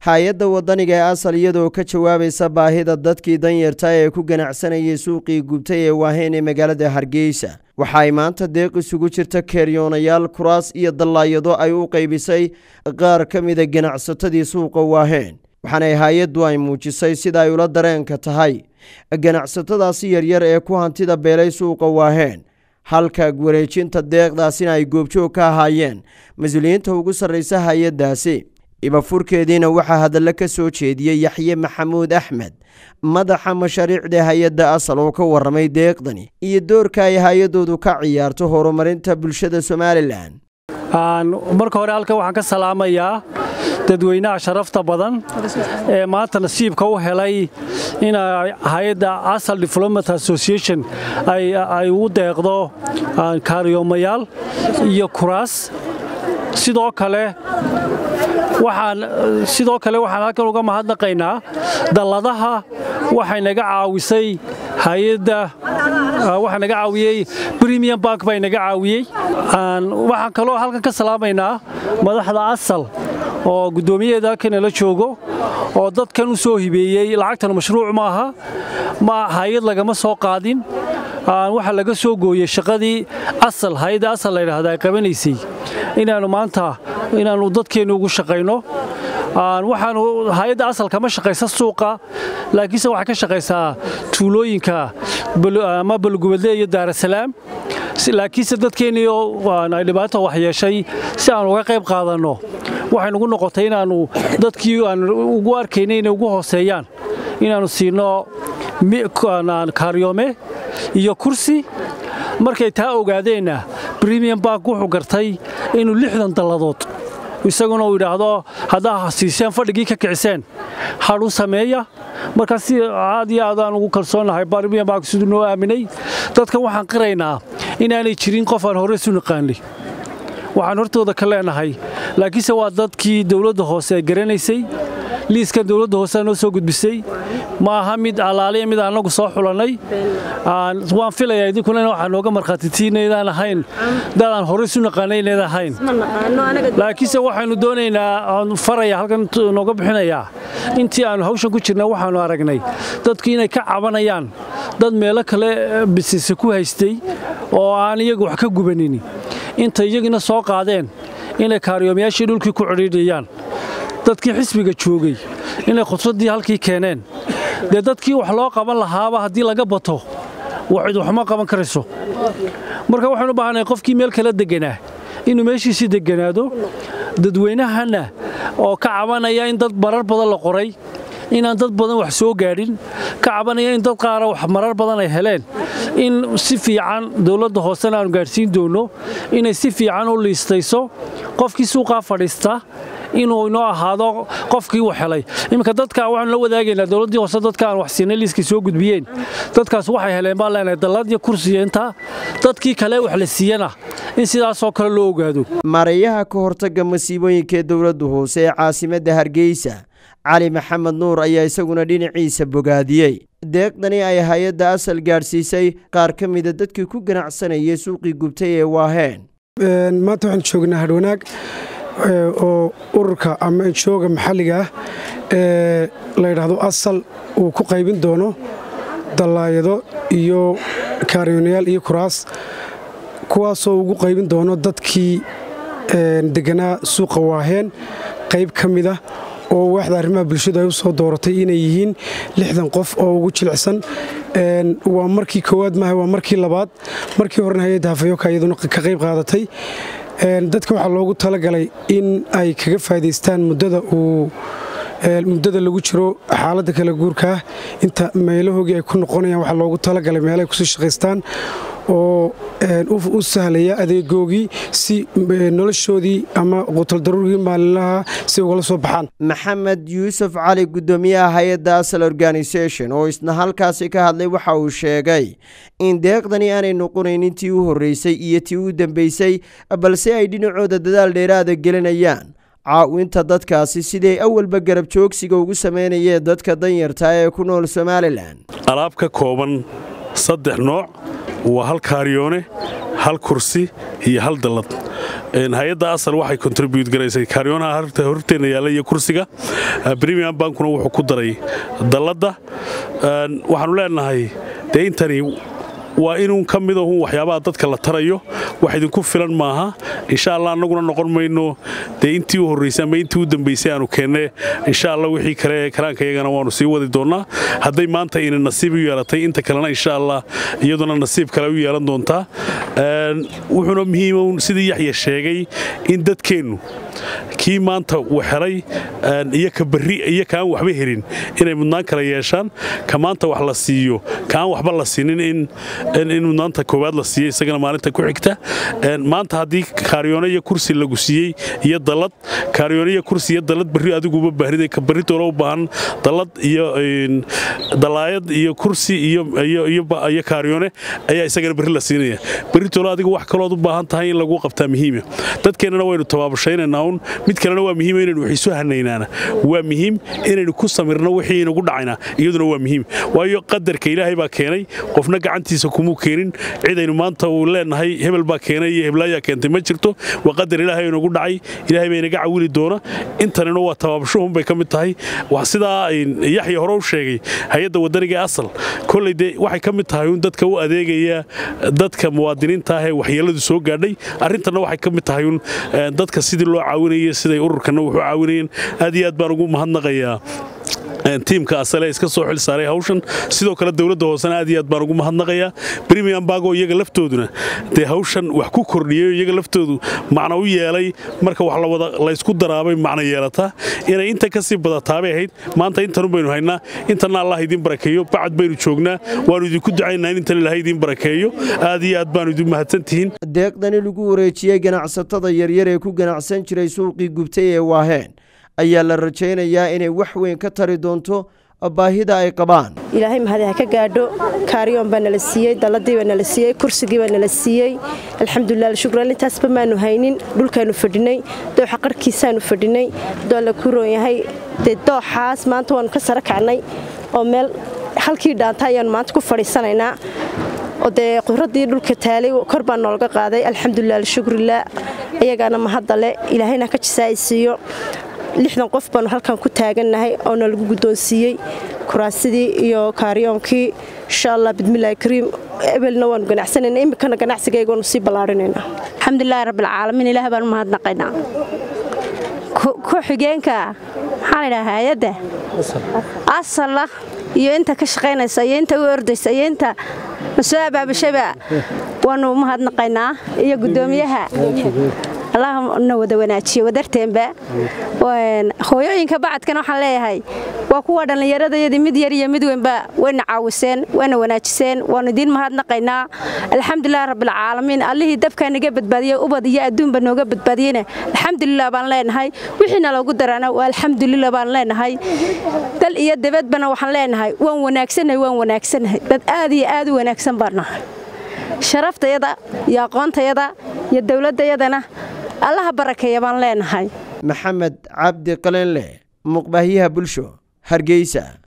hay-adda waddaniga ee asal iyadoo ka jawaabaysa baahida dadkii danyarta ee ku ganacsanayay suuqii gubtay ee waaheen ee magaalada hargeysa waxa ay maanta deeq isugu jirta keeryoonayaal kuraas iyo dallaayado ay u qaybisay qaar ka mida ganacsatadii suuqa waaheen waxaanay hay-addu ay muujisay sida ay ula dareenka tahay ganacsatadaasi yaryar ee ku hantida beelay suuqa waaheen halka wareejinta deeqdaasina ay goobjoog ka ahaayeen mas-uuliyiinta ugu sarraysa hay-addaasi ibafurkeediina waxaa hadallo ka soo jeediyey yaxye maxamuud axmed madaxa mashaariicda hay-adda asal oo ka warramay deeqdani iyo doorka ay hay-addoodu ka ciyaarto horumarinta bulshada somalilan marka hore halkan waxaan ka salaamayaa dadweynaha sharafta badan ee maanta nasiibka u helay in hay-adda asal development association ay u deeqdo kaariyoomayaal iyo kuraas sidoo kale waxaan sidoo kale waxaan halkan uga mahadnaqaynaa dalladaha waxay naga caawisay hay-adda waxaa naga caawiyey premium bank baa naga caawiyey waxaan kaloo halkan ka salaamaynaa madaxda asal oo guddoomiyaheeda halkan la joogo oo dadkan u soo hibeeyey lacagtan mashruuc maaha ma hay-ad lagama soo qaadin waxaa laga soo gooyey shaqadii asal hay-adda asal la yidhaahda ay qabanaysay inaannu maanta inaannu dadkeennu ugu shaqayno waxaanu hay-adda asal kama shaqaysa suuqa laakiinse waxay ka shaqaysaa tuulooyinka ama balgubadle iyo daarasalaam laakiinse dadkeennii ay dhibaato waxyeeshay si aan uga qayb qaadanno waxay nugu noqotay inaannu dadkii aan ugu arkaynay inay ugu hooseeyaan inaannu siino kaaryoome iyo kursi markay taa ogaadeenna bremium bank wuxuu gartay inuu lixdan dalladood isaguna uu yidhaahdo haddaa siiseen fadhigii ka kiciseen hadh u sameeya markaa si aad iyo aadaan ugu kalsoonnahay bremium bank siduu noo aaminay dadkan waxaan qiraynaa inaanay jirin qof aan hore isu naqaanay waxaan hortooda ka leenahay laakiinse waa dadkii dowladda hoose ay garanaysay liiskan dowladda hoosea noo soo gudbisay ma aha mid allaaliya mid annagu soo xulannay waan filayaa idinkuna waxaa nooga markhaatiti inaydaan ahayn dadaan hore isu naqaanay inayd ahayn laakiinse waxaynu doonaynaa faraya halkan nooga bixinayaa intii aannu hawshan ku jirna waxaannu aragnay dadku inay ka cabanayaan dad meelo kale bisise ku haystay oo aan iyagu wax ka gubanin intay iyagina soo qaadeen inay kaariyoomayaashii dhulkii ku cidhiidhiyaan dadkii xisbiga joogay inay khudsaddii halkii keeneen dee dadkii wax loo qaban lahaaba haddii laga bato cid waxma qaban karayso marka waxaanu u baahanay qofkii meel kala deganaa inuu meeshiisii deganaado dadweynahanna oo ka cabanaya in dad marar badan la qoray inaan dad badan wax soo gaadhin ka cabanaya in dad qaara wax marar badan ay heleen in si fiican dowladda hoosena aanu gaadhsiin doonno inay si fiican u liistayso qofkii suuqaa fadhiista inuu inoo ahaado qofkii wax helay iminka dadka waxaanu la wadaagaynaa dowladdii hoose dadka aan wax siinay liiskii soo gudbiyeen dadkaas waxay heleen baan leenahay dallad iyo kursiya intaa dadkii kale wax la siiyana in sidaasoo kale loo ogaado maareeyaha ka hortagga masiibooyinka ee dowladda hoose ee caasimadda hargeysa cali maxamed nuur ayaa isaguna dhinaciisa bogaadiyey deeqdani ay hay-adda asal gaadhsiisay qaar ka mida dadkii ku ganacsanayay suuqii gubtay ee waaheen maanta waxaan joognaa hadhwanaag oo ururka ama injooga maxalliga ah ee la yidhaahdo asal uu ku qaybin doono dallaayado iyo kaariyoonayaal iyo kuraas kuwaasoo ugu qaybin doono dadkii deganaa suuqa waaheen qayb ka mid ah oo waaxda arrimaha bulshadu ay u soo dooratay inay yihiin lixdan qof oo ugu jilicsan waa markii koowaad maaha waa markii labaad markii horena hay-adda hafayoka iyaduna ka qayb qaadatay dadka waxaa loogu talagalay in ay kaga faa'idaystaan muddada uu muddada lagu jiro xaaladda kala guurkaah inta meelahoogii ay ku noqonayaan waxaa loogu talagalay meelahay kusii shaqaystaan oo u sahlaya adeegoogii si noloshoodii ama qutaldaruurgii maalinlaha si ugala soo baxaan maxamed yuusuf cali guddoomiyaha hay-adda asal organisation oo isna halkaasi ka hadlay waxa uu sheegay in deeqdani aanay noqonaynin tii u horreysay iyo tii u dambeysay balse ay dhinacooda dadaal dheeraada gelinayaan caawinta dadkaasi siday awalba garab joogsiga ugu samaynayeen dadka danyarta ee ku nool somalilan alaab ka kooban saddex nooc waa hal kaariyoone hal kursi iyo hal dallad hay-adda asal waxay contribute garaysay kaariyoonaha horteena yaalla iyo kursiga premium bankuna wuxuu ku daray dalladda waxaanu leenahay dee intani waa inuun ka mid ahun waxyaabaha dadka la tarayo wax idinku filan maaha insha allah annaguna noqon mayno dee intii u horraysay ama intii u dambaysay aanu keenne insha allah wixii kale karaanka iyagana waanu sii wadi doonnaa hadday maanta ina nasiib u yeelatay inta kalena insha allah iyaduna nasiib kale u yeelan doontaa wuxuuna muhiima sidii yaxya sheegay in dadkeennu kii maanta waxelay iyo ka barri iyo kaan waxba helin inay mudnaan kala yeeshaan ka maanta wax la siiyo kaan waxba la siinin in mudnaanta koowaad la siiyo isagana maalinta ku xigta maanta haddii kaaryoone iyo kursi lagu siiyey iyo dallad kaaryoone iyo kursi iyo dallad barri adiguba baahriday ka barri toola u baahan dallad iyo dallaayad iyo kursi iyo kaaryoone ayaa isagana barri la siinaya barri toola adigu wax kalood u baahan tahay in lagu qabtaa muhiima dadkeennana waynu tabaabashaynaynaa un mid kalena waa muhiim inaynu wax isu hanaynaana waa muhiim inaynu ku samirno wixii inagu dhacaynaa iyaduna waa muhiim waayo qadarka ilaahay baa keenay qofna gacantiisa kumuu keenin cidaynu maanta uu leenahay hebel baa keenay iyo heblaayaa keentay ma jirto waa qadar ilaahay inagu dhacay ilaahay baa inaga cawili doona intanina waa tabaabashuhun bay ka mid tahay sidaa yaxya hore u sheegay hay-adda wadaniga ee asal kolley dee waxay ka mid tahay un dadka u adeegaya dadka muwaadiniinta ah ee waxyeelladu soo gaadhay arrintanna waxay ka mid tahay un dadka sidii loo caawinaya siday ururkanna wuxuu caawinayeen aad iyo aad baan ugu mahadnaqayaa tiimka asale iska soo xil saaray hawshan sidoo kale dowladda hoosena aad iyo aad baan ugu mahadnaqayaa premium bago iyaga laftooduna dee hawshan wax ku kordhiyey iyaga laftoodu macno u yeelay marka wax lawada laysku daraabay macno yeelataa inay inta ka sii badataabay ahayd maanta intanun baynu haynaa intanna allah idiin barakeeyo bacad baynu joognaa waannu idinku ducaynaa in intan ilahay idiin barakeeyo aad iyo aad baanu idin mahadsantihiin deeqdani lagu wareejiyey ganacsatada yaryar ee ku ganacsan jiray suuqii gubtay ee waaheen ayaa la rajaynayaa inay wax weyn ka tari doonto baahida ay qabaan ilaahay mahadi ha ka gaadho kaariyoon baa nala siiyey dalladii baa nala siiyey kursigii baa nala siiyey alxamdulilah shukran intaasba maanu haynin dhulkaanu fadhinay dooxa qarhkiisaanu fadhinay doo la ku roon yahay dee dooxaas maanta waanu ka sara kacnay oo meel halkii dhaanta ayaanu maanta ku fadhiisanaynaa oo dee quradii dhulka taalay kor baa noolga qaaday alxamdulilah alshukrilah iyagaana mahadale ilaahayna ka jisaaysiiyo lixdan qof baanu halkan ku taagannahay oo nalagu guddoonsiiyey kuraasidii iyo kaariyoonkii insha allah bidmillahi kariim ebelna waanu ganacsanayna iminkana ganacsigayga waanu sii ballaarinaynaa alxamdulilahi rabbilcaalamiin ilaah baan mahadnaqaynaa ku-xigeenka maxaa laydhaha hay-adda asalla iyo inta ka shaqaynaysa iyo inta u ordaysa iyo inta masoo abaabashaba waanu mahadnaqaynaa iyo guddoomiyaha allah na wada wanaajiyo wadarteenba hooyooyinka bacadkana waxaan leeyahay waa kuwa dhallinyaradayadii mid yar iyo mid weynba wayna caawiseen wayna wanaajiseen waanu idiin mahadnaqaynaa alxamdulilah rabbilcaalamiin allihii dabkaa naga badbaadiyey ubad iyo adduunba nooga badbaadiyeyna alxamdulilah baan leenahay wixiina loogu daraana waa alxamdulilah baan leenahay dal iyo dabadbana waxaan leenahay waan wanaagsannahay waan wanaagsannahay dad aad iyo aad u wanaagsan baan nahay sharaftayada iyo aqoontayada iyo dowladdayadana allaha barakeeya baan leenahay maxamed cabdi qalenle muqbaahiyaha bulsho hargeysa